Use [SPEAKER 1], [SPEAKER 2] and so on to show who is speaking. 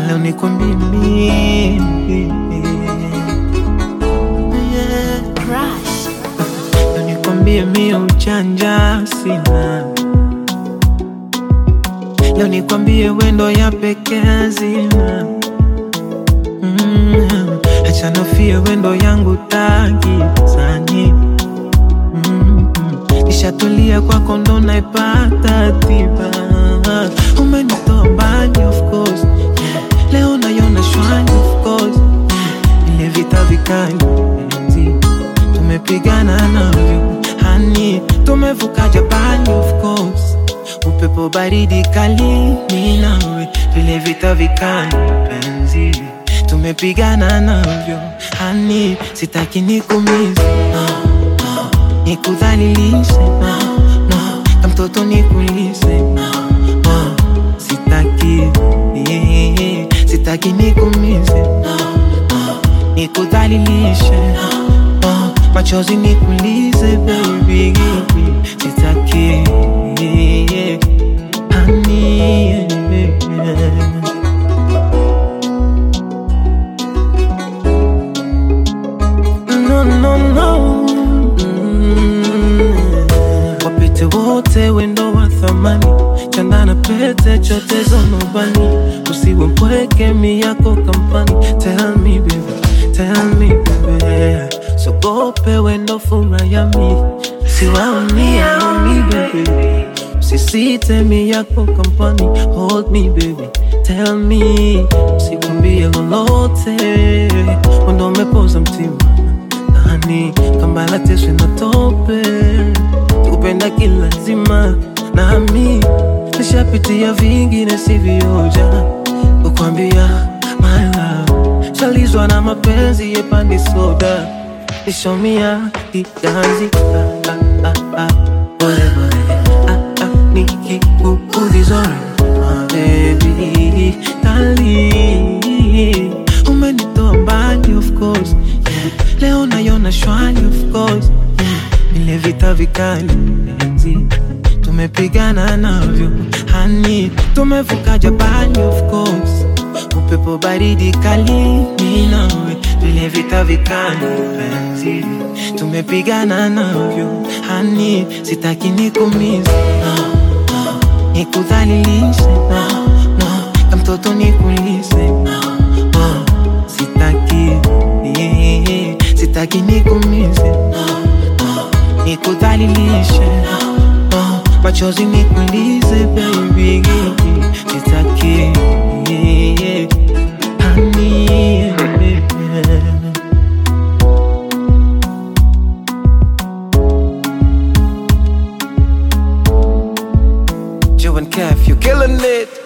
[SPEAKER 1] leo nikwambie mimi yeah.
[SPEAKER 2] Crush.
[SPEAKER 1] Leo nikwambie mie uchanja sina leo nikwambie wendo ya peke hazina mm. acha nofie wendo yangu tagizani mm. nishatulia kwako ndo naipata tiba umenitoa mbali of course yeah. leo nayona shwani of course yeah. ile vita vikali enzi tumepigana navyo hani tumevuka Japani of course upepo baridi kali ni nawe vile vita vikali penzi tumepigana navyo hani sitaki nikumize no, no. nikudhalilishe no, no. kamtoto nikulize no, no. sitaki yeah, sitaki nikumize no, no. nikudhalilishe no, no. machozi nikulize baby sitaki yeah, honey, yeah. no, no, no. Mm. Wapite wote wendo wa thamani, chanda na pete chote zonobani, usiwe mpweke mi yako kampani. Tell me baby, tell me baby, sogope wendo fura ya mi, siwaonia mi baby, usisite mi yako kampani. Hold me baby, tell me, usikwambie lolote, wendo umepoza mtima ndani kama lateswe na tope kupenda kilazima nami nishapitia vingine sivyoja kukwambia my love shalizwa na mapenzi yepandi soda nishomia kiganzi ah, ah, ah, ah, pole pole ah, ah, nikikuudhizore my baby dali umenitoa mbali of course yeah. leo nayona shwali of course yeah. vile vita vikali enzi tumepigana navyo hani tumevuka Japani of course upepo baridi kali ni nawe vile vita vikali penzi tumepigana navyo hani sitaki nikumize no, no. nikudhalilishe no, no. kamtoto nikulize no, no. sitaki yeah, sitaki nikumize no, no. nikudhalilishe no, no. machozi nikulize baby sitaki yeah, honey, yeah. Joe and Kev, you're killing it.